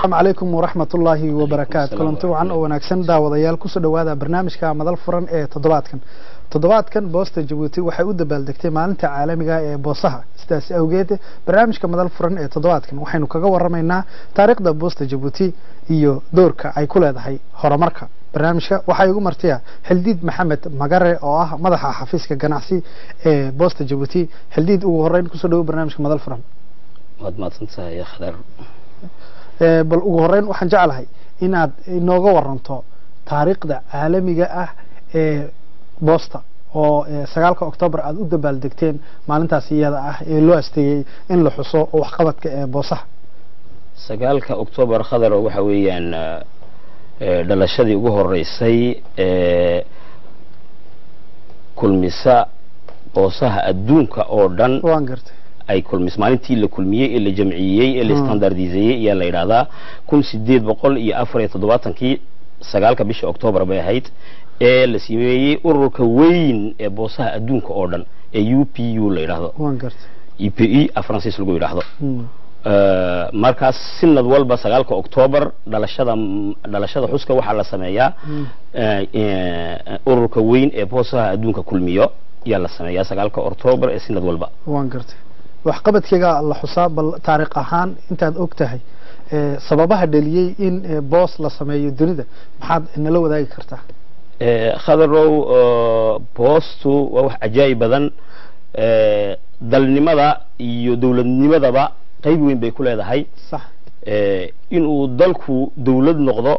asalaamu calaykum waraxmat ullaahi wabarakaatu Asalaam kulanti wacan oo wanaagsan daawadayaal kusoo dhowaada barnaamijka madal furan ee toddobaadkan toddobaadkan boosta jabuuti waxay u dabaaldegtay maalinta caalamiga ee boosaha sidaas awgeed barnaamijka madal furan ee toddobaadkan waxaynu kaga waramaynaa taariikhda boosta jabuuti iyo doorka ay ku leedahay horumarka barnaamijka waxaa igu martiya xildiid maxamed magare oo ah madaxa xafiiska ganacsi ee boosta jabuuti xildiid ugu horeyn kusoo dhowo barnaamijka madal furan waad mahadsantahay khadar Ee, bal ugu horeyn waxaan jeclahay inaad inooga waranto taariikhda caalamiga ah ee boosta oo ee, sagaalka oktoobar aada u dabaaldegteen maalintaas iyada ah ee loo asteeyey in la xuso waxqabadka ee boosaha sagaalka oktoobar khadar waxa weeyaan eh, dhalashadii ugu horeysay ee kulmisa boosaha adduunka oo dhan waan gartay ay kulmis maalintii la kulmiyey ee la jamciyey ee la Hmm. standardiseeyey ayaa la yidhaahdaa kun sideed boqol iyo afar iyo toddobaatankii sagaalka bisha oktoobar bay ahayd ee la sameeyey ururka weyn ee boosaha adduunka oo dhan ee u p u la yidhaahdo waan gartay e p e a faransiis lagu yidhaahdo Hmm. Eh, markaas sinad walba sagaalka oktoobar dhalashada dhalashada xuska waxaa la sameeyaa Hmm. eh, eh, ururka weyn ee boosaha adduunka kulmiyo ayaa la sameeyaa sagaalka oktoobar ee sinad walba waan gartay waxqabadkayga la xusaa bal taariikh ahaan intaad og tahay ee, sababaha dhaliyey in ee, boos la sameeyo dunida maxaad nala wadaagi kartaa Eh, khadarow eh, boostu waa wax cajaa'ib badan eh, dalnimada iyo dowladnimadaba qayb weyn bay ku leedahay sax eh, inuu dalku dowlad noqdo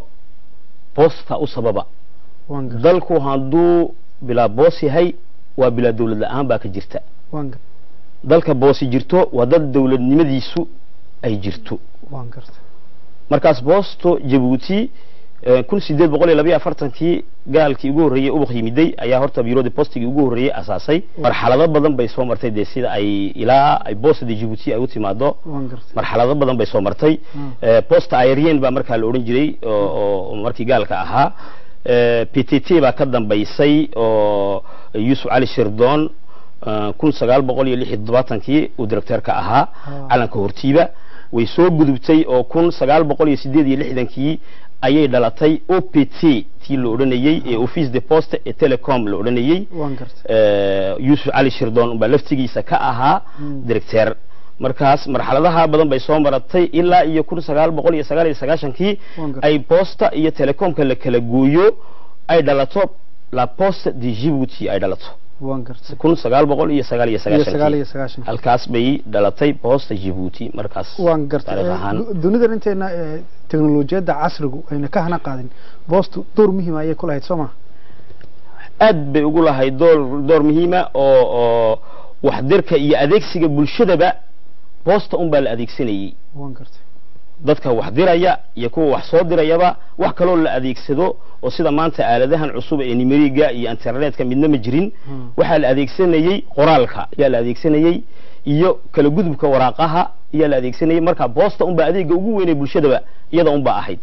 boosta u sababa waan gartay dalku hadduu bilaa boos yahay waa bilaa dowlad la-aan baa ka jirta waan gartay dalka boosi jirto waa dad dowladnimadiisu ay jirto waan gartay markaas boosto jabuuti kun sideed boqol iyo labayo afartankii gaalkii ugu horreeyey ubaq yimiday ayaa horta bureau postigii ugu horreeyey asaasay marxalado badan bay soo martay dee sida ay ilaa ay boostada jabuuti ay u timaado waan gartay marxalado badan bay soo martay Mm. Eh, posta aerian baa markaa la odhan jiray oo oo markii gaalka ahaa Eh, p t t baa ka dambaysay oo yuusuf cali shirdoon eh, kun sagaal boqol iyo lix iyo toddobaatankii uu directeerka ahaa Ah. calanka hortiiba way soo gudubtay oo kun sagaal boqol iyo sideed iyo lixdankii ayay dhalatay o p t tii la odhanayey ee office de poste ee telecom la odhanayey waan gartay eh, yuusuf cali shirdoon baa laftigiisa ka ahaa Mm. directeer markaas marxaladaha badan bay soo maratay ilaa iyo kun sagaal boqol iyo sagaal iyo sagaashankii Waan gartay. ay posta iyo telecomka la kala gooyo ay dhalato la poste de Djibouti ay dhalato waan gartay kun sagaal boqol iyo sagaal iyo iyo sagaal iyo sagaashankii sagaashan halkaas bay dhalatay posta Djibouti markaas waan gartay taariikh Ee, ahaan du- dunidan intayna ee, teknolojiyadda casrigu ayna ka hana qaadin boostu door muhiim ayay ku lahayd soo ma aad bay ugu lahay door door muhiima oo oo waxdirka iyo adeegsiga bulshadaba posta un baa la adeegsanayey waan gartay dadka wax diraya iyo kuwa wax soo dirayaba wax kaloo la adeegsado oo sida maanta aaladahan cusub ee nimeriga iyo internetka midna ma jirin Hmm. waxaa la adeegsanayey qoraalka ayaa la adeegsanayey iyo kala gudubka waraaqaha ayaa la adeegsanayey marka boosta unbaa adeega ugu weynay bulshadaba iyada unbaa ahayd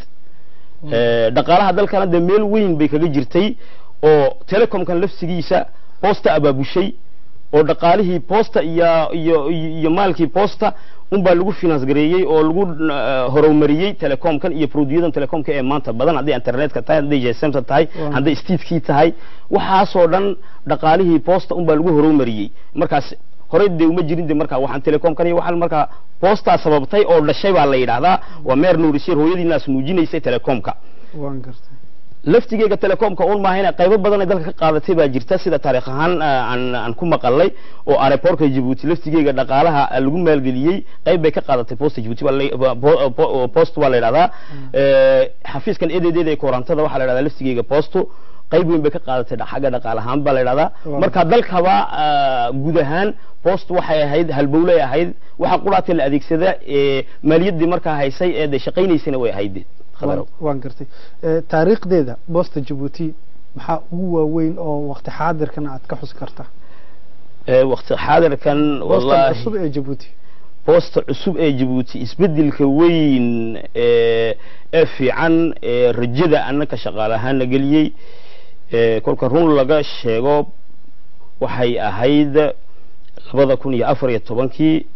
Eh, dhaqaalaha dalkana dee meel weyn bay kaga jirtay oo telecomkan lafsigiisa boosta abaabushay oo dhaqaalihii boosta iyo iyo iyo maalkii boosta unbaa lagu finance gareeyey oo lagu eh, horumariyey telecomkan iyo produyadan telecomka ee maanta badan hadday internetka tahay hadday gsmta tahay Waaw. hadday stiidkii tahay waxaasoo dhan dhaqaalihii boosta unbaa lagu horumariyey markaas horey dee uma jirin de markaa waxaan telecomkan iyo waxaan markaa boostaa sababtay oo dhashay baa la yidhaahdaa waa meer nuurisir hooyadiinaas nuujinaysay telecomka waan gartay laftigeega telecomka un maahayna qaybo badan ay dalka ka qaadatay baa jirta sida taariikh ahaan ah, aan aan ku maqalay oo aeroportka Djibouti laftigeega dhaqaalaha ah, lagu maalgeliyey qayb bay ka qaadatay posta Djibouti waa la- waa- po- po- post waa la yidhahdaa Eh, xafiiskan ededeeda ee korantada waxaa la yidhahdaa laftigeega posto qayb weyn bay ka qaadatay dha- xagga dhaqaale ahaan baa la yidhahdaa Waaw. marka dalkaba ah, guud ahaan post waxay ahayd halbowlay ahayd waxa quraatay la adeegsada ee maaliyaddii markaa haysay ee de shaqaynaysana way ahayd khadarow waan waan gartay Ee, taariikhdeeda boosta jabuuti maxaa ugu waaweyn oo waqti xaadirkan aad ka xusi kartaa Eh, waqti xaadirkan boosta wallahi cusub ee jabuuti boosta cusub ee Djibouti isbedelka weyn ee ee fiican ee rajada annaka shaqaalahaana geliyey ee kolka run laga sheego waxay ahayd labada kun iyo afar iyo tobankii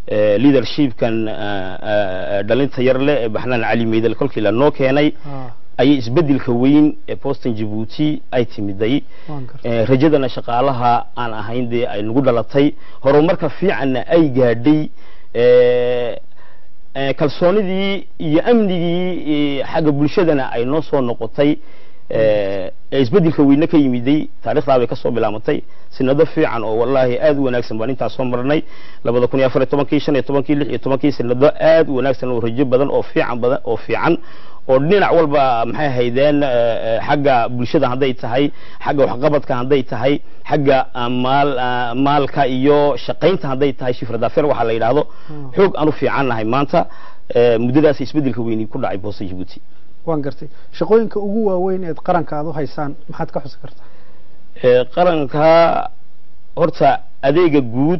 eh, leadershipkan eh, eh, dhalinta yar leh ee baxnaan cali meydel kolkii lanoo keenay Ah, ayay isbedelka weyn ee boston jabuuti ay timiday waan gartay Eh, rajadana shaqaalaha aan ahayn dee ay nagu dhalatay horumarka fiicanna ay gaadhay eh, eh, kalsoonidii iyo amnigii eh, xagga bulshadana ay noo soo noqotay eh, ee isbedelka weyne ka yimiday taarikhdaa bay kasoo bilaamatay sinado fiican oo wallaahi aad u wanaagsan baan intaas soo marnay labada kun iyo afar iyo tobankii shan iyo tobankii lix iyo tobankii sinado aad u wanaagsan oo rajo badan oo fiican badan oo fiican oo dhinac walba maxay haydeen eh, eh, xagga bulshada hadday tahay xagga waxqabadka hadday tahay xagga ah, maal ah, maalka iyo shaqaynta hadday tahay shifradafeer waxaa la yidhaahdo Hmm. xoog aan u fiican nahay maanta eh, muddadaas isbedelka weyni ku dhacay boosta jabuuti waan gartay shaqooyinka ugu waaweyn eed qaranka aad u haysaan maxaad ka xusi kartaa Eh, qaranka horta adeega guud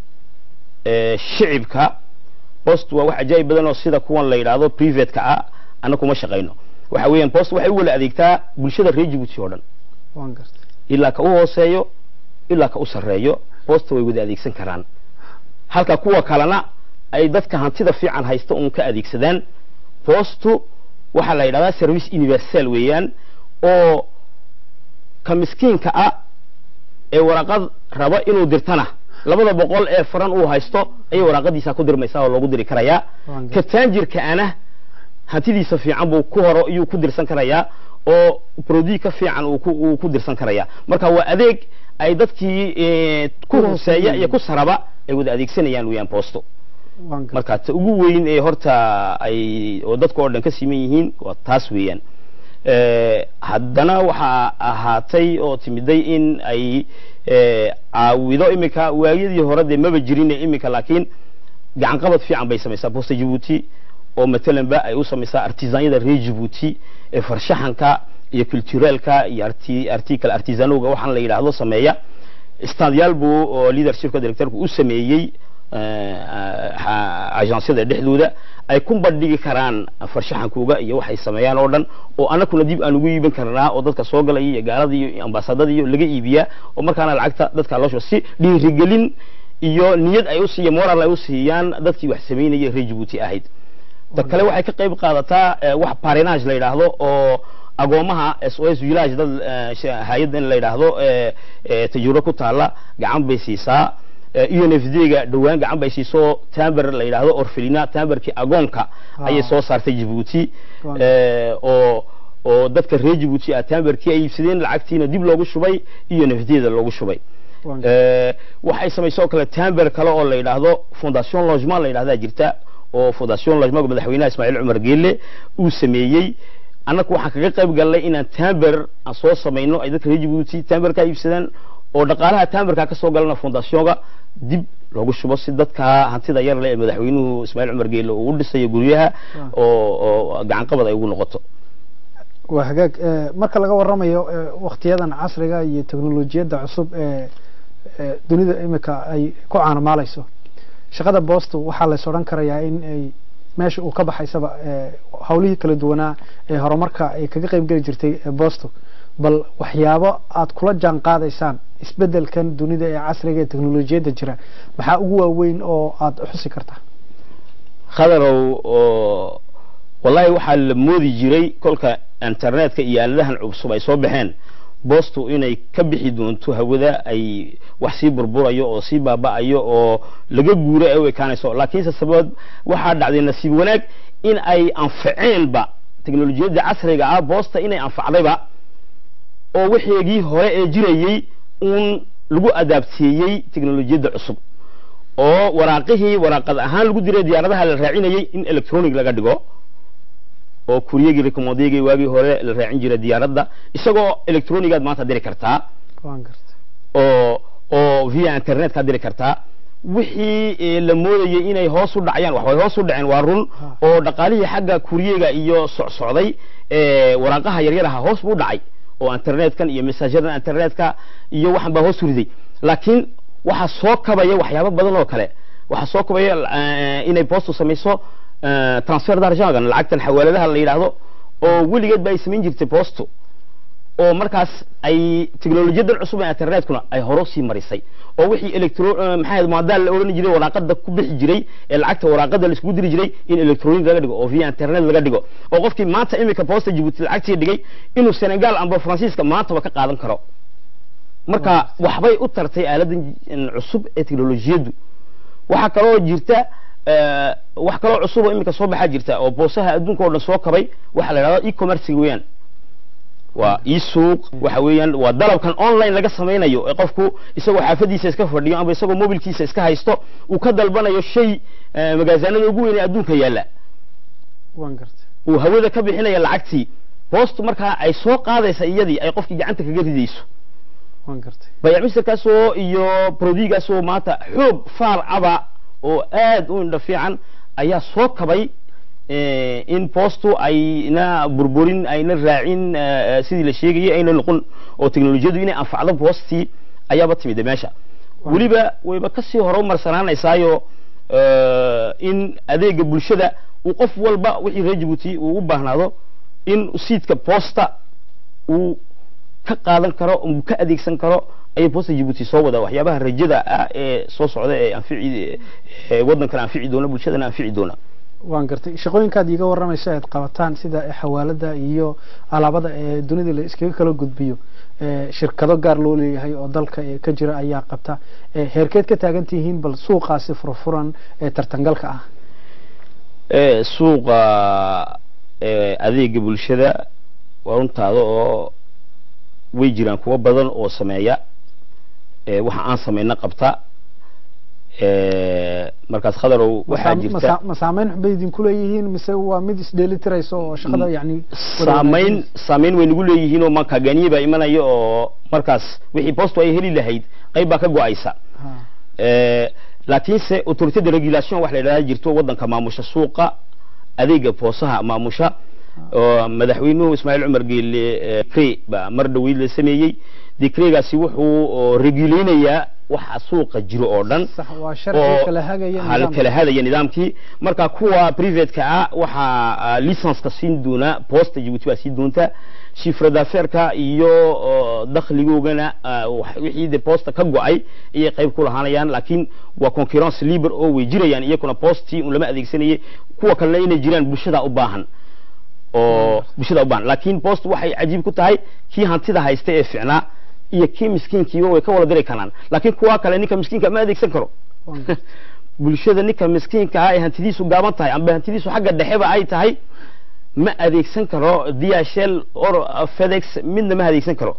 ee shicibka post waa wax ajaa'ib badan oo sida kuwan la yidhaahdo privateka ah anna kuma shaqayno waxa weeyaan post waxay u wala adeegtaa bulshada reer jabuuti oo dhan waan gartay ilaa ka u hooseeyo ilaa ka u sarreeyo posta way wada adeegsan karaan halka kuwa kalena ay dadka hantida fiican haysta uun ka adeegsadaan postu waxaa la yidhahdaa service universal weeyaan oo ka miskiinka ah ee waraaqad raba inuu dirtana labada boqol ee faran uu haysto ayay waraaqadiisa ku dirmaysaa oo loogu diri karayaa waan ka gartay taanjirka ana hantidiisa fiican buu ku horo iyuu ku dirsan karayaa oo produit ka fiican uu ku uu ku dirsan karayaa marka waa adeeg ay dadkii eh, ku Ku hooseeya hooseeya. iyo ku saraba ay wada adeegsanayaan weeyaan posto waan gartay marka ta ugu weyn ee horta ay oo dadka oo dhan ka siman yihiin waa taas weeyaan Eh, haddana waxaa ahaatay oo timiday in ay eh, caawido iminka waagiyadii hore dee maba jirin iminka laakiin gacan qabad fiican bay samaysaa bosta jabuuti oo matalanba ay u samaysaa artisanyada reer jabuuti ee farshaxanka iyo culturelka iyo arti article artisanowga waxaan la yidhaahdo sameeya stadyaal buu oo leadershipka directorku u sameeyey agencyada dhexdooda ay ku bandhigi karaan farshaxankooga iyo waxay sameeyaan oo dhan oo anakuna dib aan ugu iibin karnaa oo dadka soo galaya iyo gaalada iyo ambaasadada iyo laga iibiyaa oo markaana lacagta dadka loo shubo si dhiirigelin iyo niyad ay u siiya moral ay u siiyaan dadkii wax samaynaya reer jabuuti ahayd ta kale waxay ka qayb qaadataa eh, wax parinage la yidhaahdo oo agoomaha s o s village dad eh, sh- hay-addan la yidhaahdo eh, eh, tajrubo ku taala gacan bay siisaa un f d ga dhowaan gacan bay siiso tamber la yidhaahdo orfelina tamberkii agoonka ayay Ah. soo saartay jabuuti Waaw. eh, oo oo dadka reer jabuuti ah tamberkii ay iibsadeen lacagtiina dib loogu shubay un f d da loogu shubay waan gartay Eh, waxay samaysoo kale tamber kale oo la yidhaahdo fondation logement la yidhahdaa jirta oo fondation logement madaxweynaha ismaaciil cumar geelle uu sameeyey annaku waxaan kaga qayb galnay inaan tamber aan soo samayno ay dadka reer jabuuti tamberka iibsadaan oo dhaqaalaha tamberka ka soo galana fondationka dib loogu shubo si dadka hantida yar leh ee madaxweynuhu ismaaciil cumar geelle uu u dhisayo guryaha oo oo gacan qabad ay ugu noqoto waa hagaag eh, marka laga waramayo eh, waktiyadan casriga iyo teknolojiyadda cusub ee ee dunida imika ay ku caanamaalayso shaqada boostu waxaa lays odhan karayaa in ay meesha uu ka baxaysaba eh, hawlihii kala duwanaa ee horumarka ay kaga qayb geli jirtay eh, boostu bal waxyaabo aad kula jaan qaadaysaan isbedelkan dunida ee casriga ee teknolojiyadda jira maxaa ugu waaweyn oo aad xusi kartaa khadarow oo wallahi waxaa la moodi jiray kolka internetka iyo aaladahan cusub ay soo baxeen boostu inay ka bixi doonto hawada ay wax sii burburayo oo sii baaba'ayo oo laga guuro ay u ekaanayso laakiinse sabab waxaa dhacday nasiib wanaag in ay anfaceenba teknolojiyadda casriga ah boosta inay anfacdayba oo wixeegii hore ee jirayey uun lagu adaabteeyey teknolojiyadda cusub oo waraaqihii waraaqad ahaan lagu diray diyaaradaha la raacinayay in electronic laga dhigo oo kuriyagii recommandegii waagii hore la raacin jiray diyaaradda isagoo electronigaad maanta diri kartaa waan gartay oo oo via internet ka diri kartaa wixii eh, la moodayay inay hoos u dhacayaan wax way hoos u dhaceen waa run Ha. oo dhaqaalihii xagga kuriyega iyo socsocday ee waraaqaha yaryaraha hoos buu dhacay oo internetkan iyo messageadan internetka iyo waxan baa hoos u riday laakiin waxaa soo kabaya waxyaabo badan oo kale waxaa soo kabaya eh, inay boostu samayso eh, transfer d'argentgan lacagtan xawaaladaha la yidhaahdo oo weligeed ba ay samayn jirtay boostu oo markaas ay teknolojiyadan cusub ee internetkuna ay hore sii marisay oo wixii electro maxaa maadaal la odhan jiray waraaqada ku bixi jiray ee lacagta waraaqada la iskugu diri jiray in electronic laga dhigo oo via internet laga dhigo oo qofkii maanta iminka posta Djibouti lacagtii dhigay inuu Senegal amba Faransiiska maantaba ka qaadan karo marka waxbay u tartay aaladan cusub ee teknolojiyadu waxa kaloo jirta wax kaloo cusub oo iminka soo baxaa jirta oo boosaha adduunka oo dhan soo kabay waxa la yidhahdaa e-commerce weeyaan waa e-suuq waxa weeyaan waa dalabkan online laga samaynayo ee qofku isagoo xaafadiisa iska fadhiyo ama isagoo mobilkiisa iska haysto uu ka dalbanayo shay magaasaanada ugu weyn ee adduunka yaalla waan gartay uu hawada ka bixinaya lacagtii boostu markaa ay soo qaadaysa iyadii ay qofkii gacanta kaga ridayso waan gartay bayacmisirkaasoo iyo prodigaasoo maanta xoog faar caba oo aad u indha fiican ayaa soo kabay in boostu ayna burburin ayna raacin sidii la sheegayay ayna noqon oo teknolojiyadu inay anfacdo boostii ayaaba timida meesha weliba wayba kasii hore umarsanaanaysaayo in adeega bulshada uu qof walba wixii reer Djibouti uu u baahnaado in siidka boosta uu ka qaadan karo uu ka adeegsan karo ayay boosta Djibouti soo wada waxyaabaha rajada ah ee soo socda ee anfici waddankan anfici doona bulshadana anfici doona waan gartay shaqooyinkaad iiga waramaysa aad qabataan sida xawaalada iyo alaabada ee dunida la iskaga kala gudbiyo shirkado gaar loo leeyahay oo dalka ka jira ayaa qabta heerkeed ka taagan tihiin bal suuqaasi furfuran ee tartangalka ah suuqa adeega bulshada waa runtaada oo way jiraan kuwa badan oo sameeya waxa aan samayna qabta markaas khadarow waxaa jirta ma saameyn bay idinku leeyihiin mise waa mid isdheelitirayso oo shaqada yani saameyn saameyn way nagu leeyihiin oo makaganiye baa imanaya oo markaas wixii postu ay heli lahayd qayb baa ka go-aysa laakiinse autorité de regulation wax la yidhahda jirto waddanka maamusha suuqa adeega boosaha maamusha oo madaxweynuhu ismaaciil cumar geelle cre baa mar dhaweyd la sameeyey decregaasi wuxuu reguleynayaa waxa suuqa jiro oo dhan waa sharci kala hagaya hal kala hadaya nidaamkii marka kuwa privateka ah waxaa licenska siin doona posta Djibouti baa siin doonta chiffre d'affaires iyo dakhligoogana wixii de posta ka go'ay ayay qayb ku lahaanayaan laakiin waa concurrence libre oo way jirayaan iyaguna postii un lama adeegsanayay kuwa kalena inay jiraan bulshada u baahan oo bulshada u baahan laakiin post waxay cajiib ku tahay kii hantida haysta ee ficnaa iyo kii miskiinkiiba way ka wada diri karaan laakiin kuwa kale ninka miskiinka ma adeegsan karo bulshada ninka miskiinka ah ee hantidiisu gaaban tahay amba hantidiisu xagga dhexeba ay tahay ma adeegsan karo DHL or FedEx midna ma adeegsan karo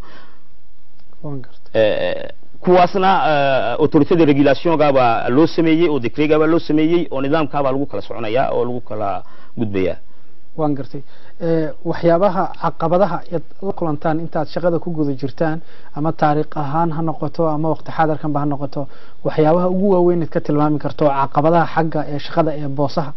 kuwaasna autorité de régulation gaaba loo sameeyey oo decree gaaba loo sameeyey oo nidaamkaaba lagu kala soconayaa oo lagu kala gudbayaa waan gartay waxyaabaha caqabadaha aad la kulantaan intaad shaqada ku guda jirtaan ama taariikh ahaan ha noqoto ama waqti xaadarkanba ha noqoto waxyaabaha ugu waaweyn ka tilmaami karto caqabadaha xagga ee shaqada ee boosaha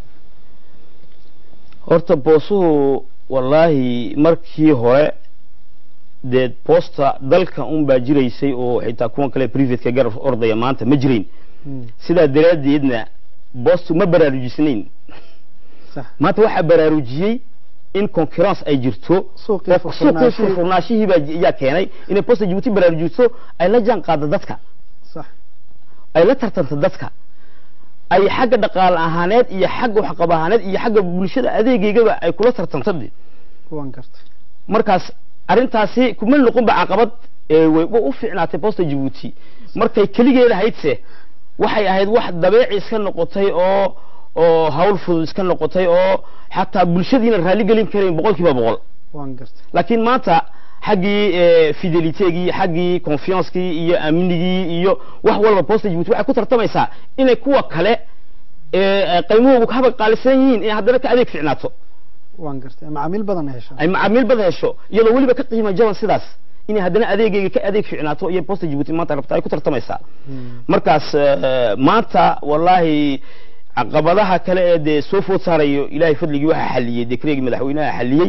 horta boosuhu wallaahi markii hore dee boosta dalka un baa jiraysay oo xitaa kuwan kale privateka garab ordaya maanta ma jirayn sidaa daraaddeedna boostu ma baraarujisnayn maanta waxaa baraarujiyey in concurrence ay jirto suuqii suuqii furfurnaashihii baa yaa keenay inay posta Djibouti baraarujiso ay la jaan qaado dadka sax ay la tartanto dadka ay xagga dhaqaale ahaaneed iyo xagga waxqab ahaaneed iyo xagga bulshada adeegeygaba ay kula tartanto waan gartay markaas arrintaasi kuma noqon ba caqabad way u fiicnaatay posta Djibouti markay keligeeda haydse waxay ahayd wax dabeeci iska noqotay oo oo hawl fudud iska noqotay oo xataa bulshadiina raali gelin karayn boqolkiiba boqol waan gartay laakiin maanta xaggii fidelitegii xaggii confiancekii iyo amnigii iyo wax walba posta Djibouti waxay ku tartamaysaa inay kuwa kale qiimahoodu haba qaalisan yihiin in haddana ka adeeg fiicnaato waan gartay macaamiil badan hesho ay macaamiil badan hesho iyadoo weliba ka qiimo jaban sidaas inay haddana adeegayga ka adeeg fiicnaato iyo posta Djibouti maanta rabta ay ku tartamaysaa markaas maanta wallahi caqabadaha kale ee dee soo food saarayo ilaahay fadligii waxaa xaliyey dekreegii madaxweynaha xaliyey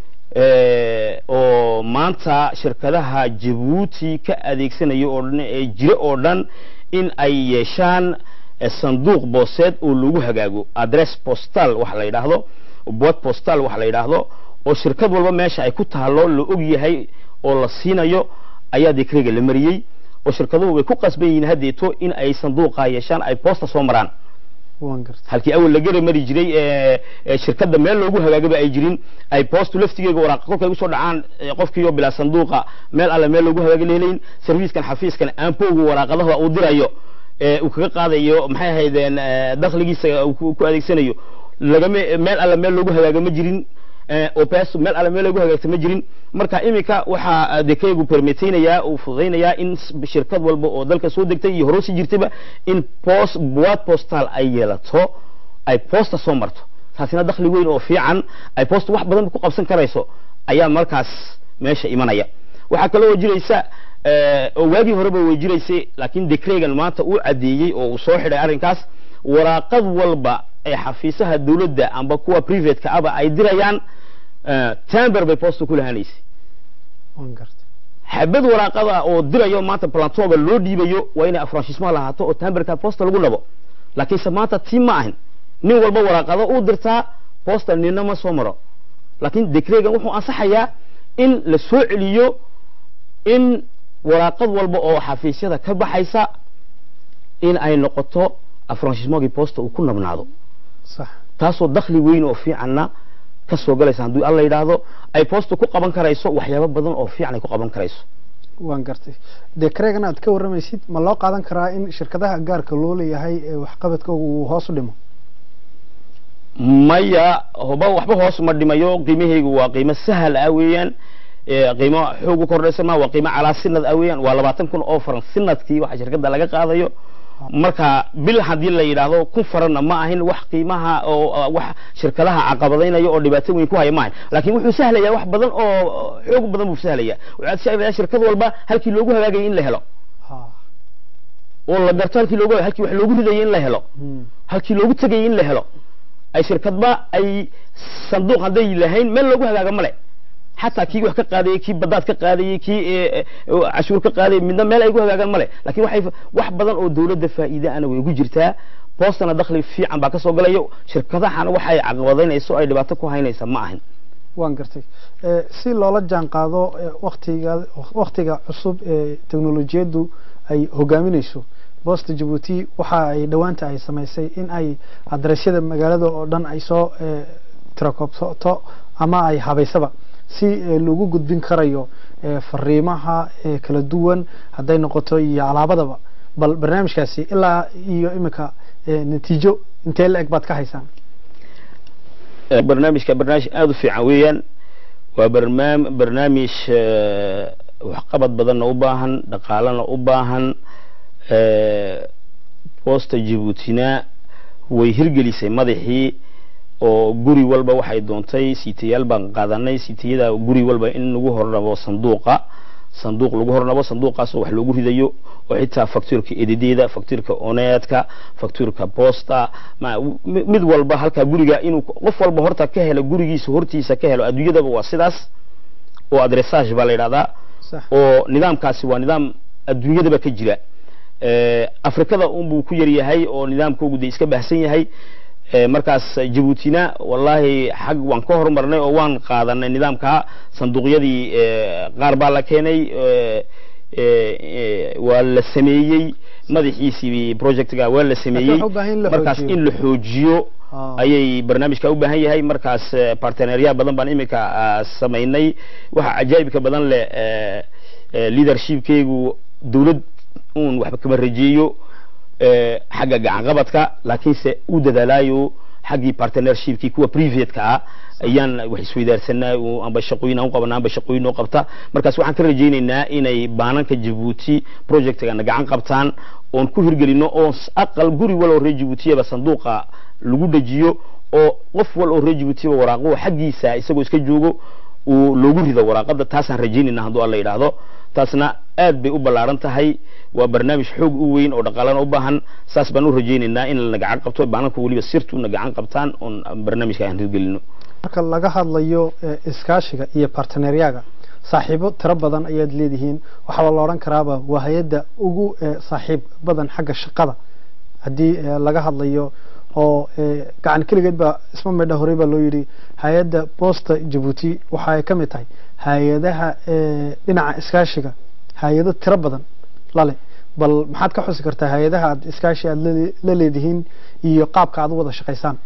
oo maanta shirkadaha Djibouti ka adeegsanaya oo dhan ee jira oo dhan in ay yeeshaan sanduuq booseed oo lagu hagaago address postal waxa la yidhaahdo board postal waxa la yidhaahdo oo shirkad walba meesha ay ku taalo la og yahay oo la siinayo ayaa dekreega la mariyey oo shirkaduhu way ku qasban yihiin haddeeto in ay sanduuqa yeeshaan ay boosta soo maraan waan gartay halkii awal la gara mari jiray ee, ee shirkadda meel loogu hagaagaba ay jirin ay boostu laftigeega waraaqa kolkay usoo dhacaan ee, qofkiiyo bilaa sanduuqa meel alle meel loogu hagaaga lahelayn serviiskan xafiiskan aanpowga waraaqadaha uu dirayo ee uu kaga qaadayo maxay ahaydeen ee, dakhligiisa uu ku ku adeegsanayo lagama meel alle meel loogu hagaaga ma jirin ee, oo pees meel alle meel loogu hagaagta ma jirin marka iminka waxaa dekeygu permiteynayaa uu fududaynayaa in s- shirkad walba oo dalka soo degtay iyo horoosi jirtayba in post buwaad postal ay yeelato ay posta soo marto taasina dakhli weyn oo fiican ay posta wax badan ku qabsan karayso ayaa markaas meesha imanaya waxaa kaloo jiraysa eh, oo waagii horeba way jiraysay laakiin decregan maanta uu cadeeyey oo uu soo xidhay arrinkaas waraaqad walba ee xafiisaha dawladda amba kuwa privateka aba ay dirayaan eh, tamber bay posta ku lahanaysay waan gartay xabad waraaqada oo dirayo maanta plantoga loo dhiibayo waa inay afranshismaha lahaato oo tamberka posta lagu dhabo laakiinse maanta tii ma ahin nin walba waraaqado uu dirtaa posta nina ma soo maro laakiin decregan wuxuu ansaxayaa in la soo celiyo in waraaqad walba oo xafiisyada ka baxaysa in ay noqoto afranshismogii posta uu ku nabnaado sax taasoo dakhli weyn oo fiicanna ka soo galaysa haddii alla yidhaahdo ay posta ku qaban karayso waxyaabo badan oo fiican ay ku qaban karayso waan gartay dekreegan aad ka warramaysid ma loo qaadan karaa in shirkadaha gaarka loo leeyahay ee waxqabadkooga uu hoos u dhimo maya hoba waxba hoos ma dhimayo qiimahaygu waa qiimo sahal ah weeyaan ee qiimo xoog u kordhaysa ma waa qiimo calaa sinad ah weeyaan waa labaatan kun oo faran sinadkii waxa shirkadda laga qaadayo marka bil haddii la yidhaahdo kun faranna ma ahin wax qiimaha oo oo wax shirkadaha caqabadaynaya oo dhibaato weyn ku haya ma ahin laakiin wuxuu sahlayaa wax badan oo xoog badan buu sahlayaa wuxuu sahlayaa shirkad walba halkii loogu hagaagaya in la helo ha oo la garto halkii loogu halkii wax loogu ridayay in la helo Hmm. halkii loogu tegayay in la helo ay shirkadba ay sanduuq hadday lahayn meel loogu hagaaga male xataa kii wax ka qaadayay kii badaad ka qaadayay kii eh, eh, cashuur ka qaadayay midna meel ay gu hagaagaan male laakiin waxay wax badan oo dawladda faa'iide ana way ugu jirtaa boostana dakhli fiican baa ka soo galayo shirkadahana waxay caqabadaynayso ay dhibaato ku haynaysa ma ahin waan gartay Eh, si loola jaan qaado eh, waktiga waktiga cusub ee teknolojiyaddu ay hogaaminayso boosta jabuuti waxa ay dhowaanta ay samaysay in ay adresyada magaalada oo dhan ay soo eh, tirakobsato ama ay habaysaba si eh, lagu gudbin karayo eh, fariimaha eh, kala duwan hadday noqoto iyo alaabadaba bal barnaamijkaasi ilaa iyo imika eh, natiijo intee la eg baad ka haysaan Eh, barnaamijka barnaamij aada u fiican weeyaan waa barnaam barnaamij eh, waxqabad badanna u baahan dhaqaalana u baahan eh, boosta jabuutina way hirgelisay madaxii oo guri walba waxay doontay siitayaal baan qaadanay siitayada guri walba in lagu hornabo sanduuqa sanduuq lagu hornabo sanduuqaasoo wax loogu ridayo oo xitaa faktuurka ededeeda faktuurka oneedka faktuurka boosta ma mi- mid walba halkaa guriga inuu qof walba horta ka helo gurigiisa hortiisa ka helo adduunyadaba waa sidaas oo adressage baa la yidhahdaa sax oo nidaamkaasi waa nidaam adduunyadaba ka jira Eh, afrikada unbuu ku yar yahay oo nidaamkoogu de iska baahsan yahay Eh, markaas jabuutina wallahi xag waan ka horumarnay oo waan qaadanay nidaamka sanduuqyadii eh, qaar baa la keenay eh, eh, eh, waa la sameeyey madaxiisii projectga waa la sameeyey wuxuu u baahan in la markaas xoojiyo. in la xoojiyo Ah. ayay barnaamijka u baahan yahay markaas eh, parteneerya badan baan iminka ah, samaynay waxa cajaa'ibka badan leh eh, eh, leadershipkeygu dawlad uun waxba kama rajeeyo eh, xagga gacan qabadka laakiinse u dadaalaayo xaggii partnershipkii kuwa privateka ah ayaan wax isweydaarsanaa oo amba shaqooyin aan u qabana amba shaqooyin oo qabta markaas waxaan ka rajaynaynaa inay baananka jabuuti projectgana gacan qabtaan oon ku hirgelino oo s- aqal guri wal oo reer jabuutiyaba sanduuqa lagu dejiyo oo qof wal oo reer jabuutiyaba waraaqo xaggiisa isagoo iska joogo uu loogu rido waraaqada taasaan rajaynayna hadduu alla yidhaahdo taasna aad bay u ballaaran tahay waa barnaamij xoog u weyn oo dhaqaalana u baahan saas baan u rajaynaynaa in lana gacan qabto baananka weliba sirtuna gacan qabtaan oon barnaamijka aan hirgelino marka laga hadlayo eh, iskaashiga iyo barteneeryaga saaxiibo tiro badan ayaad leedihiin waxaa la odhan karaaba waa hay-adda ugu eh, saaxiib badan xagga shaqada haddii eh, laga hadlayo oo eh, gacan keligeed baa isma midha horey baa loo yidhi hay-adda boosta jabuuti waxa ay ka mid tahay hay-adaha eh, dhinaca iskaashiga hay-ado tiro badan lale bal maxaad ka xusi kartaa hay-adaha aad iskaashi aad la- la leedihiin iyo qaabka aad u wada shaqaysaan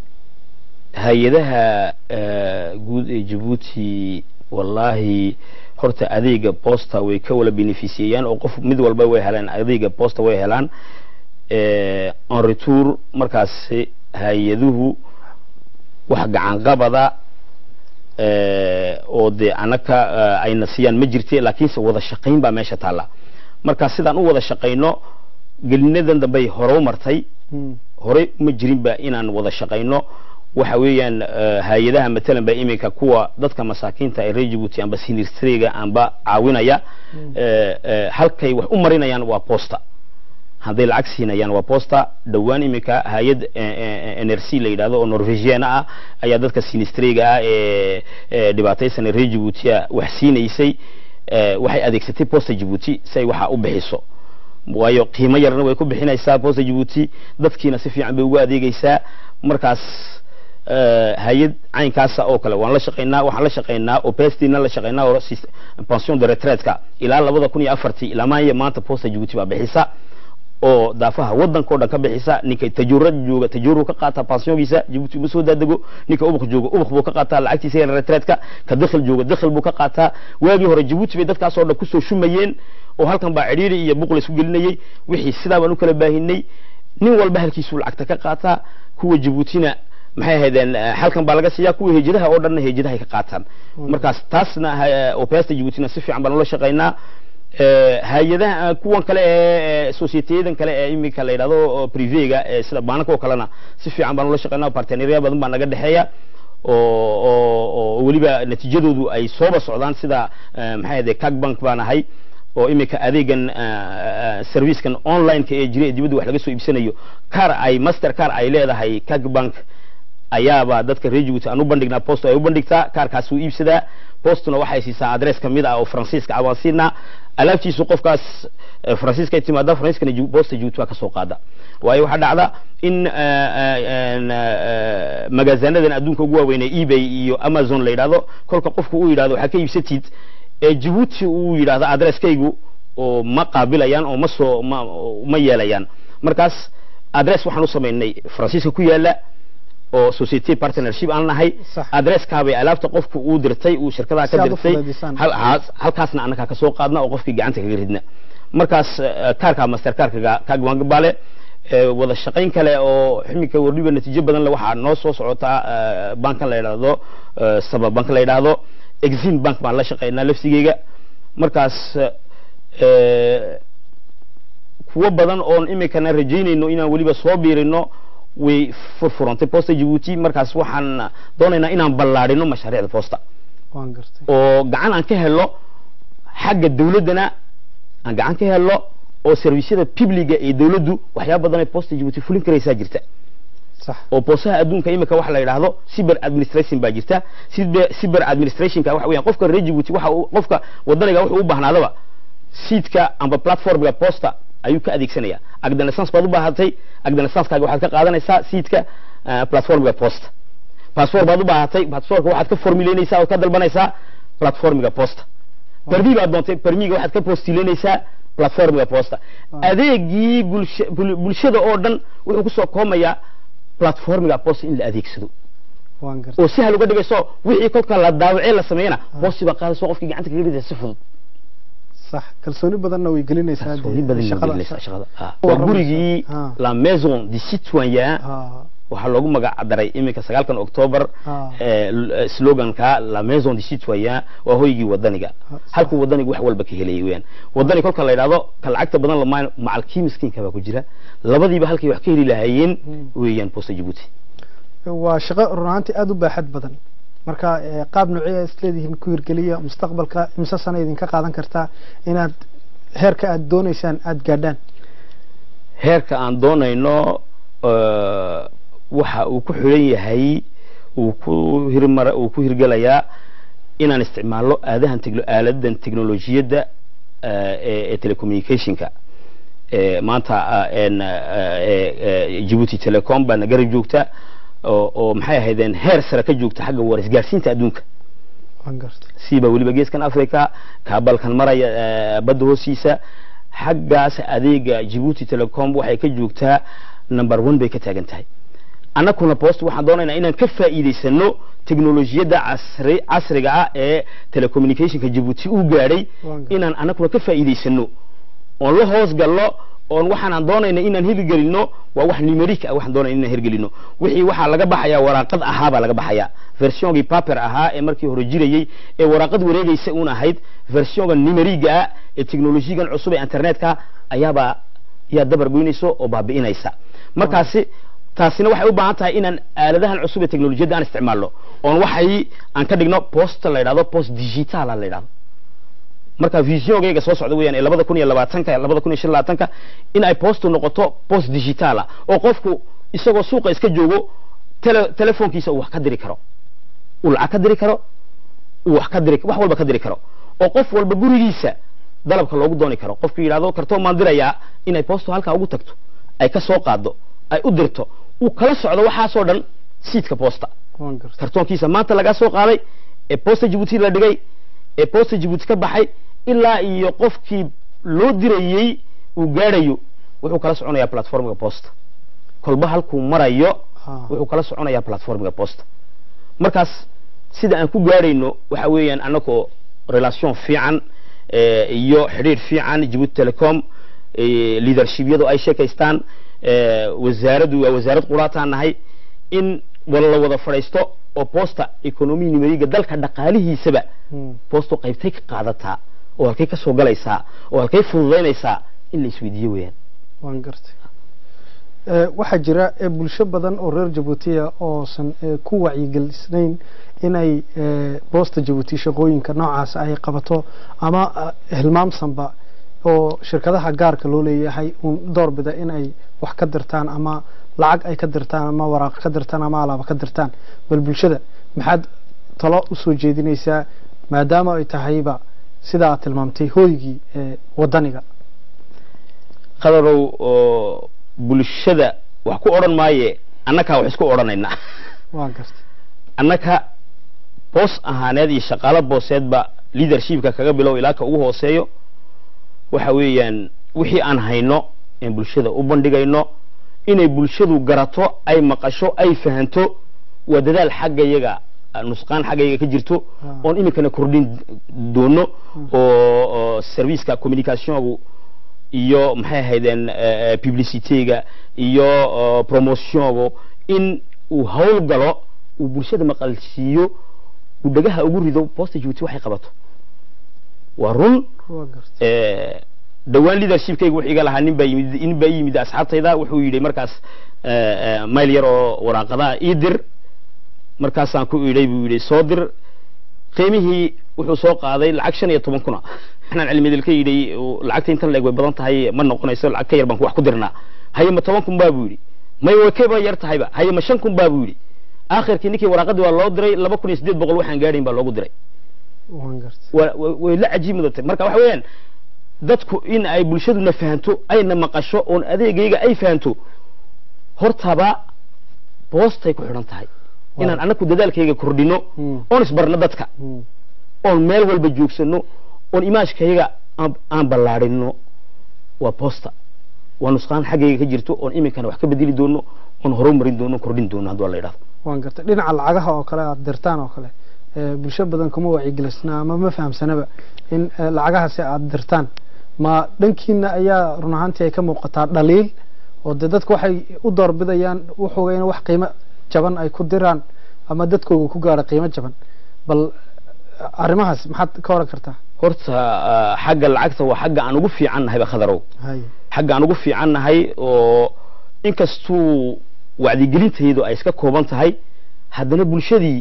hay-adaha eh, guud ee jabuuti wallahi horta adeega posta way ka wala beneficiyayaan oo qof mid walba way helaan adeega posta way helaan eh, en retour markaasi hay-aduhu wax gacan qabada eh, oo dee anaka eh, ayna siiyaan ma jirte laakiinse wada shaqayn baa meesha taalla marka sidaan u wada shaqayno gelinadan dambey hore u martay Mm. horey ma jirinba inaan wada shaqayno waxa weeyaan eh, hay-adaha matalan ba iminka kuwa dadka masaakiinta ee reer Djibouti amba sinistrega amba caawinaya eh, eh, halkay wax u marinayaan waa posta hadday lacag siinayaan waa posta dhowaan iminka hay-ad eh, eh, NRC la yidhaahdo oo norwegian ah ayaa dadka sinistrega ah ee ee dhibaataysan ee reer Djibouti wax siinaysay eh, waxay adeegsatay posta Djibouti si ay waxa u bixiso waayo qiimo yarna way ku bixinaysaa posta Djibouti dadkiina si fiican bay ugu adeegaysaa markaas eh, hay-ad caynkaasa oo kale waan la shaqaynaa waxaan la shaqaynaa oo pestina la shaqaynaa oo sis- pension de retraite-ka ilaa labada kun iyo afartii ilaa maanya maanta posta Djibouti baa bixisa oo daafaha wadanka oo dhan ka bixisa ninka tajuurad jooga tajuuru ka qaata pensionkiisa Djibouti ma soo daadego ninka ubuk jooga ubuk buu ka qaataa lacagtiisa iyo retraite-ka ka dakhil jooga dakhil buu ka qaataa waagii hore Djibouti bay dadkaas oo dhan kusoo shumayeen oo halkan baa cidhiiri iyo buqul isku gelinayay wixii sidaa baan u kala baahinay nin walba halkiisuu lacagta ka qaataa kuwa Djiboutina maxay ahaydeen eh, halkan baa laga siiyaa kuwa hejadaha oo dhanna hejadahay ka qaataan markaas taasna ha- oo peesta Djiboutina si fiican baan ula shaqaynaa Eh, hay-adaha eh, kuwan kale ee ee societeyadan kale ee iminka la yidhahdo oo privega ee sida baanaka oo kalena si fiican baan ula shaqaynaa partenariya badan baa naga dhexeeya oo oo oo weliba natiijadoodu ay sooba socdaan sida eh, maxay ahayd cagbank baan ahay oo iminka adeegan eh, eh, servicekan online-ka ee jira ee dibadda wax laga soo iibsanayo car ay master car ay leedahay cagbank ayaaba dadka reer Djibouti aan u bandhignaa post ay u bandhigtaa kaarkaas uu iibsadaa postuna waxay siisaa adres ka mid ah oo faransiiska ah waan siinaa alaabtiisu qofkaas eh, faransiiska ay timaada faransiiskana Djib- posta Djibouti waa ka soo qaada waayo waxaa dhacda in eh, eh, en, eh, magaazanadan adduunka ugu waaweyn ee ebay iyo amazon la yidhaahdo kolka qofku uu yidhahdo waxaa ka iibsatid ee Djibouti uu yidhaahdo adreskaygu oo ma qaabilayaan oo ma soo ma ma yeelayaan markaas adres waxaan u samaynay faransiiska ku yaala oo society partnership aan nahay Sax. adreskaabay alaabta qofku uu dirtay uu shirkadaha Si ka aad u dirtay fududeysaan. hal- haas- halkaasna annaga ka soo qaadna oo qofkii gacanta kaga ridna markaas eh, kaarka master kaarka kaagwangabaale wada shaqayn kale oo ximika wardhiba natiijo badan le waxaa noo soo socotaa eh, bankan la yidhaahdo eh, saba bank la yidhaahdo exim bank baan la shaqaynaa lafsigeyga markaas eh, kuwo badan oon imikana rajaynayno inaan weliba soo biirino way furfurantay posta Djibouti markaas waxaan doonaynaa inaan ballaadhino mashaariicda posta waan gartay oo gacan aan ka helo xagga dawladdana aan gacan ka helo oo servisyada publiga ee dawladdu waxyaaba badan ay posta Djibouti fulin karaysaa jirta sax oo boosaha adduunka imika waxa la yidhaahdo cyber administration baa jirta cyber cyber administrationka waxa weeyaan qofka reer Djibouti waxa uu- qofka wadaniga wuxuu u baahnaadaba seedka amba platformga posta ayuu ka adeegsanaya agdanassance baad u baahatay agdanassance-kaaga waxaad ka qaadanaysaa seedka eh, platformga posta passport baad u baahatay passportka waxaad ka formuleynaysaa oo ka dalbanaysaa platformga posta permi baad doontay permiga waxaad ka postileynaysaa platformga posta Waaw. adeegii bulsha- bul- bulshada oo dhan wuxuu kusoo koomayaa platformga posta in la adeegsado waan gartay oo si hal uga dhigayso wixii kolka la daawacee la sameeyana posti baa qaadayso qofkii gacanta kaga ridaysa si fudud sax kalsooni badanna way gelinaysaa dee kalsooni badan shaqada. gelinaysaa shaqada Ah. Waa waa rabaysa. gurigii Ah. la maison du citoyen Ah, waxaa loogu magac daray iminka sagaalkan october Ah. eh, l- eh, sloganka la maison du citoyen waa hoygii wadaniga Ah, halkuu wadanigu wax walba ka helayay weyaan wadani kolka la yidhahdo ka lacagta badan lama macalkii miskiinka baa ku jira labadiiba halkay wax ka heli lahaayeen Hmm. weeyaan posta Djibouti waa shaqo run ahaantii aada u baaxad badan marka eh, qaab noocee isleedihiin ku hirgeliya mustaqbalka imse sana idinka qaadan kartaa inaad heerka aad doonaysaan aada gaadhaan heerka aan doonayno eh, waxa uu ku xidhan yahay uu ku hirmar uu ku hirgelayaa inaan isticmaalno aadahan tegno aaladan teknolojiyadda eh, ee ee telecommunicationka ee, maanta ah, een, ah, ee, ee, Djibouti Telecom baana garab joogta oo oo maxay ahaydeen heer sare ka joogta xagga war isgaarsiinta adduunka waan gartay siiba weliba geeskan africa kaabalkan maraya eh, badda hoostiisa xaggaas adeega Djibouti Telecom waxay ka joogtaa number one bay ka taagan tahay annakuna post waxaan doonaynaa inaan ka faa'iidaysano teknolojiyadda casri casriga ah ee telecommunicationka Djibouti uu gaadhay Waan gartay. inaan annakuna ka faa'iidaysano oon la hoos gallo oon waxaan doonayna inaan hirgelino waa wax numeric ah waxaan doonayna inaan hirgelino wixii waxaa laga baxayaa waraaqad ahaa baa laga baxayaa versionki paper ahaa ee markii hore jirayey ee waraaqad wareegaysa uun ahayd versionka numeriga ah ee teknolojiyagan cusub ee internetka ayaabaa yaa dabar goynayso oo baabi'inaysa markaasi taasina waxay u baahan tahay inaan aaladahan cusub ee teknolojiyadda aan isticmaalno oon waxay aan ka dhigno post la yidhahdo post digital la yidhahdo marka visiongayga soo socda weeyaan ee labada kun iyo labaatanka labada kun iyo shan iyo labaatanka in ay postu noqoto post digital ah oo qofku isagoo suuqa iska joogo tele telefoonkiisa uu wax ka diri karo uu lacag ka diri karo uu wax ka diri wax walba ka diri karo oo qof walba gurigiisa dalabka loogu dooni karo qofku yidhahdo kartoon maan dirayaa inay postu halkaa ugu tagto ay ka soo qaado ay u dirto uu kala socdo waxaasoo dhan siidka posta waan gartay kartoonkiisa maanta laga soo qaaday ee posta Djibouti la dhigay ee posta Djibouti ka baxay ilaa iyo qofkii loo dirayey uu gaadhayo wuxuu kala soconayaa platformka posta kolba halkuu marayo Ha. wuxuu kala soconayaa platformka posta markaas sida aan ku gaadhayno waxa weeyaan annagoo relation fiican eh, iyo xidhiir fiican Djibouti Telecom eh, leadershipyadu ay sheekaystaan eh, wasaaraddu waa wasaarad quraataan nahay in wala la wada fadhiisto oo posta economy numeriga dalka dhaqaalihiisaba Hmm. posto qaybtay ka qaadataa oo halkay ka soo galaysaa oo halkay fududaynaysaa in la isweydiiyo weeyaan waan gartay Eh, waxaa jira eh, bulsho badan oo reer jabuutiya oosan eh, ku wacyigelisnayn inay eh, boosta jabuuti shaqooyinka noocaas ay qabato ama eh, hilmaamsanba oo shirkadaha gaarka loo leeyahay uun doorbida in ay wax ka dirtaan ama lacag ay ka dirtaan ama waraaq ka dirtaan ama alaaba ka dirtaan bal bulshada maxaad talo usoo jeedinaysaa maadaama ay tahayba sida aad tilmaamtay hooygii eh, wadaniga qadarow oo bulshada wax ku odhan maaye annakaa wax isku odhanaynaa waan gartay annaka boos ahaaneed iyo shaqaalo booseedba leadershipka kaga bilow ilaa ka ugu hooseeyo waxa weeyaan wixii aan hayno in bulshada u bandhigayno inay bulshadu garato ay maqasho ay fahanto waa dadaal xagga iyaga ah, nusqaan xagga iyaga ka jirto Ah. oon iminkana kordhin doono oo oo serviceka communicationgu iyo maxay ahaydeen eh, eh, publicityga iyo oh, promotiongu in uu hawl galo uu bulshada maqalsiiyo uu dhagaha ugu rido posta Djibouti waxay qabato waa run waan gartay eh, dhowaan leadershipkayga wuxuu iga lahaa nin baa yimid nin baa ii yimid asxaabtayda wuxuu yidhi markaas eh, eh, mayl yar oo waraaqadaha ii dir markaasaan ku idhay buu yidhi soo dir qiimihii wuxuu soo qaaday lacag shan iyo toban kuna waxaan cilmidil ka yidhi uu lacagta intan leeg way badan tahay ma noqonayso lacag ka yar baan ku wax ku dirnaa haye ma toban kun baa buu yidhi may way kaba yar tahayba haye ma shan kun baa buu yidhi aakhirkii ninkii waraaqadii waa loo diray laba kun iyo siddeed boqol waxaan gaadhayn baa loogu diray waan gartay wa- wa- way la cajiib mudatay marka waxa weeyaan dadku in ay bulshaduna fahanto ayna maqasho oon adeegayga ay fahanto hortaba boostay ku xidhan tahay inaan annaku dadaalkayga kordhino Hmm. oon isbarno dadka Hmm. oon meel walba joogsano oon imaashkayaga aan aan ballaadhino waa boosta waa nusqaan xaggayga ka jirto oon iminkana wax ka bedeli doono oon horumarin doono kordhin doono hadduu alla yidhahdo waan gartay dhinaca lacagaha oo kale aad dirtaan oo kale eh, bulsho badan kuma wacyigelisna ama ma fahamsanaba in eh, lacagahaasi aad dirtaan ma dhankiina ayaa run ahaantii ay ka muuqataa dhaliil oo dee dadku waxay u doorbidayaan wuxuuga in wax qiimo jaban ay ku diraan ama dadkooga ku gaaro qiimo jaban bal eh, arrimahaas maxaad ka oran kartaa horta ah, xagga lacagta waa xagga aan ugu fiican nahayba khadarow hay xagga aan ugu fiican nahay oo inkastuu wacdigelintaydu ay iska kooban tahay haddana bulshadii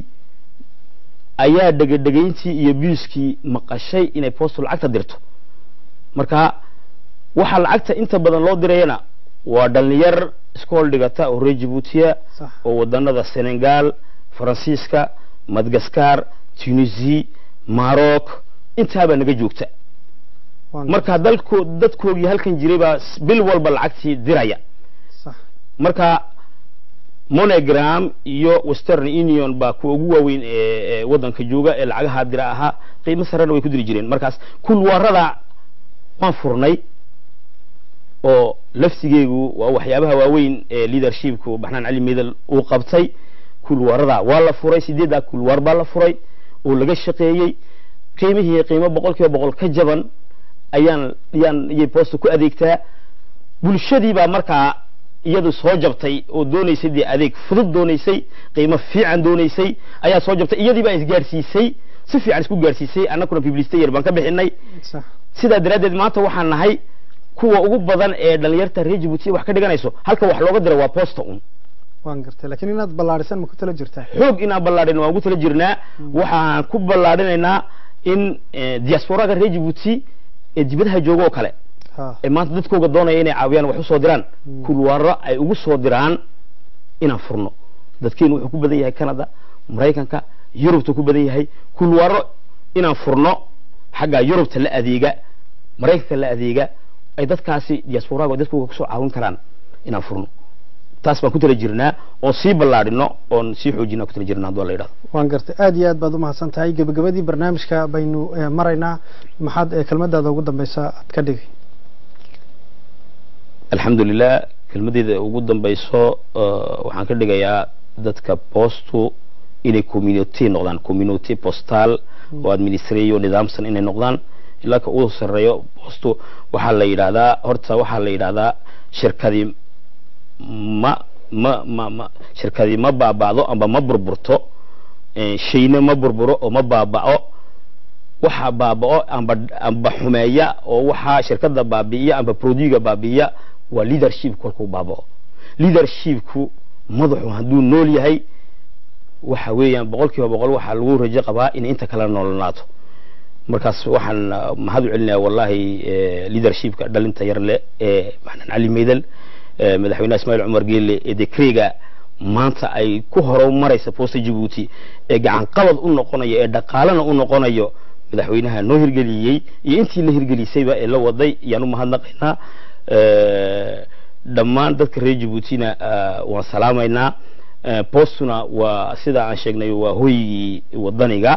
ayaa dhegadhegayntii iyo biiskii maqashay inay postu lacagta dirto marka waxaa lacagta inta badan loo dirayana waa dhalinyar iskool dhigata oo reer jabuutiya sax oo wadanada senegal faransiiska madagaskar tunisi maroc intaabaa naga joogta Waan marka dalko dadkoogii halkan jiray baa s- bil walba lacagtii diraya sax marka monogram iyo western union baa kuwa ugu waaweyn ee ee waddanka jooga ee lacagaha dira ahaa qiimo sarena way ku diri jireen markaas kulwarada waan furnay oo laftigeegu waa waxyaabaha waaweyn ee leadershipku baxnaan cali medel uu qabtay kulwarada waa la furay sideeddaa kulwar baa la furay oo laga shaqeeyey qiimihii qiimo boqol kiiba boqol ka jaban ayaan yaan iyay boosta ku adeegtaa bulshadii baa markaa iyadu soo jabtay oo doonaysay dee adeeg fudud doonaysay qiimo fiican doonaysay ayaa soo jabtay iyadii baa isgaarsiisay si fiican isku gaarsiisay annaguna publicity yar baan ka bixinay sax sidaa daraaddeed maanta waxaan nahay kuwa ugu badan ee dhalinyarta reer Djibouti wax ka dhiganayso halka wax looga dira waa posta un waan gartay laakiin inaad ballaadhisan ma ku tala jirtaa xoog inaan ballaadhin waan ugu tala jirnaa waxaan ku ballaadhinaynaa in eh, diasporaga reer Djibouti ee dibadaha jooga oo kale ha ee maanta dadkooga doonaya inay caawiyaan wax u soo diraan Mm. kulwaaro ay ugu soo diraan inaan furno dadkeenu wuxuu ku badan yahay canada maraykanka yurubta ku badan yahay kulwaaro inaan furno xagga yurubta la adeega maraykanka la adeega ay dadkaasi diasporaga dadkooga kusoo caawin karaan inaan furno taas baan ku tala jirnaa oon sii ballaadhino oon sii xoojinaa ku tala jirnaa hadduu la yidhahdo waan gartay aad iyo aad baad umahadsan tahay gebagabadii barnaamijka baynu eh, maraynaa maxaad eh, kelmadaada ugu dambeysa aad ka dhigay alxamdulilah kelmadeeda ugu dambayso uh, waxaan ka dhigayaa dadka postu inay community noqdaan community postal oo administrayo nidaamsan inay noqdaan ilaa ka ugu sarreeyo postu waxaa la yidhahdaa horta waxaa la yidhahdaa shirkadii ma ma ma ma shirkadii ma baaba'do amba ma burburto eh, shayna ma burburo oo ma baaba'o waxaa baaba'o amba amba xumeeya oo waxaa shirkada baabi'iya amba produga baabi'iya waa leadership kolkuu baaba'o leadershipku madaxu hadduu nool yahay waxa weeyaan boqol kiiba boqol waxaa lagu rajo qabaa in inta kala noolnaato markaas waxaan ah, mahad u celinayaa wallahi eh, leadershipka dhalinta yar le ee maxamed cali meydel eh, madaxweynaha ismaaciil cumar geelle ee dekreega maanta ay ku horumaraysa posta Djibouti ee gacan qabad u noqonayo ee dhaqaalana u noqonayo madaxweynaha noo hirgeliyey iyo intii la hirgelisayba ee la waday yaan u mahadnaqaynaa Eh, dhammaan dadka reer Djiboutina ah, waan salaamaynaa Eh, postuna waa sida aan sheegnay waa hoygii wadaniga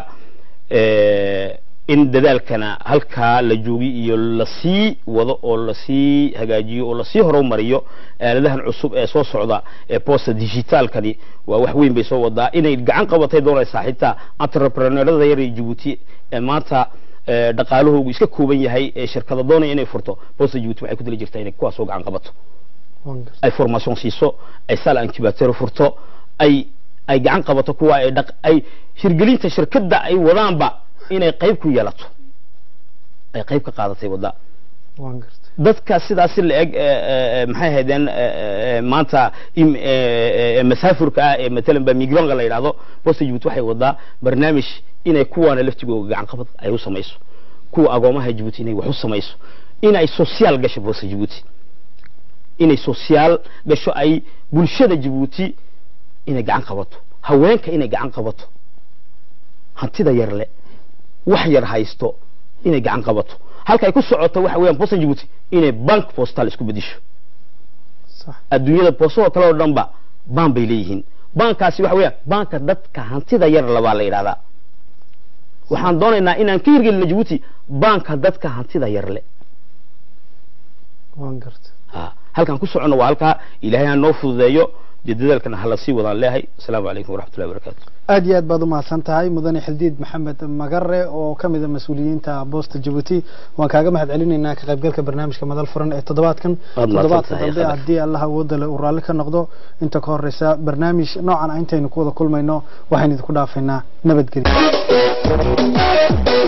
Eh, in dadaalkana halkaa la joogi iyo lasii wado oo lasii hagaajiyo oo lasii horumariyo aaladahan cusub ee soo socda ee posta digitaalkani waa wax weyn bay soo wadaa inay gacan qabatay doonaysaa xitaa entrepreneurada yar ee Djibouti ee maanta eh, dhaqaalahoogu iska kooban yahay ee shirkada doonaya inay furto posta Djibouti waxay ku dali jirtaa inay kuwaas oo gacan qabato waan gartay ay formation siiso ay sal incubator furto ay ay gacan qabato kuwa ay dhaq ay hirgelinta shirkadda ay wadaanba inay qayb ku yeelato ay qayb ka qaadatay wadda waan gartay dadka sidaasi la eg maxay ahaydeen eh, eh, maanta im- eh, eh, masaafurka ah ee matalan ba migronga la yidhaahdo posta Djibouti waxay wadaa barnaamij inay kuwaana laftigooga gacan qabad ay u samayso kuwa agoomaha Djibouti inay wax u samayso inay social gasho posta Djibouti inay social gasho ay bulshada Djibouti inay gacan qabato haweenka inay gacan qabato hantida yar le wax yar haysto inay gacan qabato halka ay ku socoto waxa weeyaan posta Djibouti inay bank postal isku bedisho sax adduunyada poostada kale oo dhanba baan bay leeyihiin baankaasi waxa weeyaan baanka dadka hantida yar labaa la yidhahdaa waxaan doonaynaa inaan ka hirgelino Djibouti baanka dadka hantida yar le waan gartay ha halkan ku socono waa halkaa ilaahay ha noo fududeeyo dee dadaalkana hala sii wadaan leeyahay asalaamu calaykum waraxmatullahi wabarakaatu aad iyo aad baad umahadsan tahay mudane xildiid maxamed magare oo ka mid a mas-uuliyiinta boosta Djibouti waan kaaga mahad celinaynaa ka qaybgalka barnaamijka madal furan ee toddobaadkan Waad mahadsan toddobaadka tahay, dambe Khabar. haddii allah awooda le uu raalli ka noqdo inta ka horeysa barnaamij noocan ah intaynu ku wada kulmayno waxaynu idinku dhaafaynaa nabadgelyo